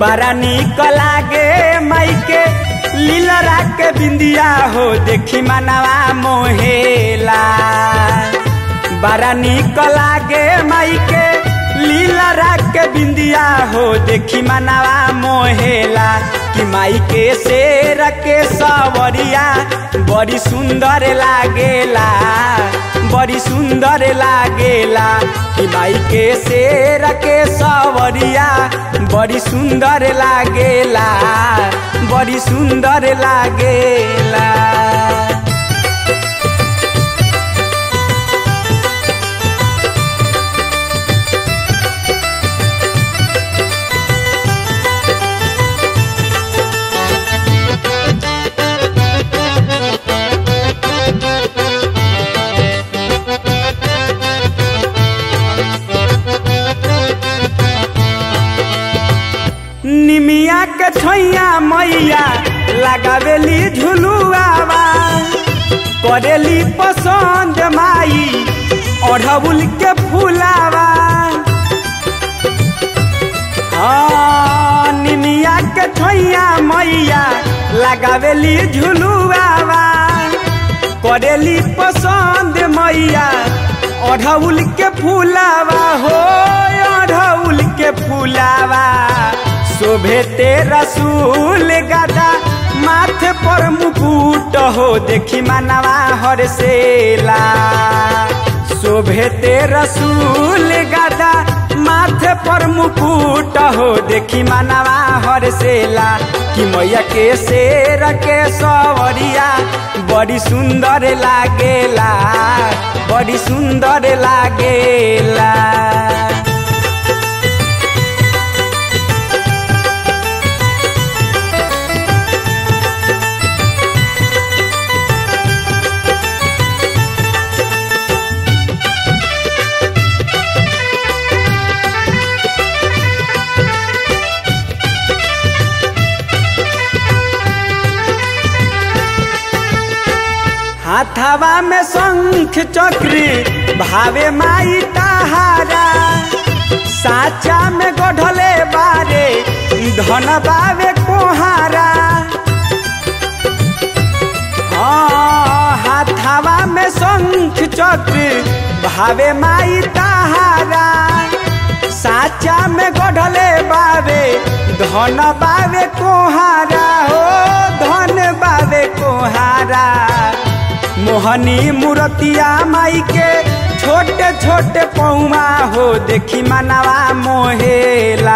बड़ा निक लागे माई के लीलरा के बिंदिया हो देखी मनवा मोहेला बड़ा निक लागे माई के लीलरा के बिंदिया हो देखी मनवा मोहेला कि माई के शेर के सवरिया बड़ी सुंदर लागेला बड़ी सुंदर लागेला कि माई के शेर के सवरिया बड़ी सुंदर लागेला बड़ी सुंदर लागेला निमिया के छैया मैया लगावेली झुलुआवा करेली पसंद माई अढ़बुल के फुलावा हाँ, निमिया के छैया मैया लगावेली झुलुआवा करेली पसंद मैया अढ़उल के फुलावा हो अढ़उल के फुलावा शोभे ते रसूल गदा माथे पर मुकुट हो देखी मनवा हरसेला शोभे ते रसूल गदा माथे पर मुकुट हो देखी मनवा हरसेला कि मैया के शेर के सवरिया बड़ी सुंदर लागेला बड़ी सुंदर लागेला हाथावा में शंख चक्री भावे माई तहारा साचा में गढ़ले बारे धन बावे कोहारा हाँ, हाथावा में शंख चक्र भावे माई तहारा साचा में गढ़ले बावे धन बावे कोहारा हो धन बावे कोहारा मोहनी मूर्तिया माई के छोटे छोटे पौमा हो देखी मनवा मोहेला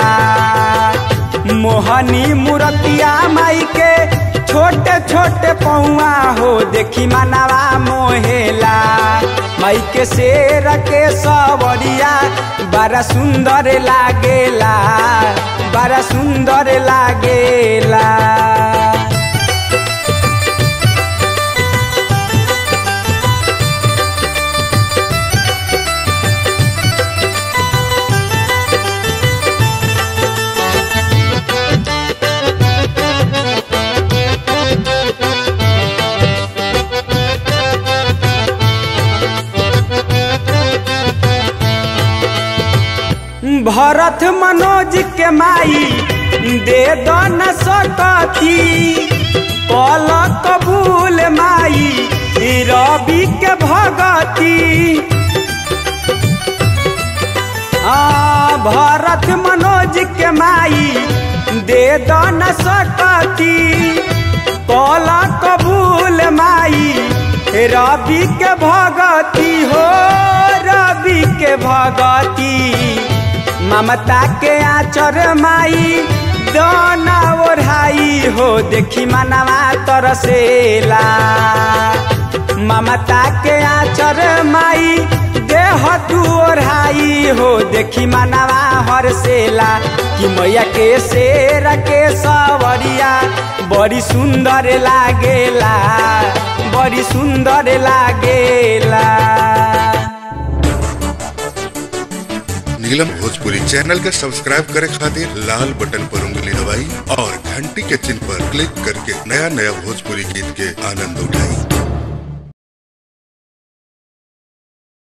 मोहनी मूर्तिया माई के छोटे छोटे पौआ हो देखी मनवा मोहेला माई के शेर के सवरिया बड़ा सुंदर लागेला बड़ा सुंदर लागेला भरत मनोज के माई दे दो न सकती कल कबूल माई रवि के भगती हाँ, भरत मनोज के माई दे दो न सकती कल कबूल माई रवि के भगती हो रवि के भगती ममता के आचर माई दोना ओढ़ाई हो देखी मनवा तरसेला ममता के आचर माई देह तू ओढ़ाई हो देखी मनवा हरसेला कि मैया के शेर के सवरिया बड़ी सुंदर लागेला बड़ी सुंदर लागेला नीलम भोजपुरी चैनल के सब्सक्राइब करे खातिर लाल बटन पर उंगली दबाई और घंटी के चिन्ह पर क्लिक करके नया नया भोजपुरी गीत के आनंद उठाई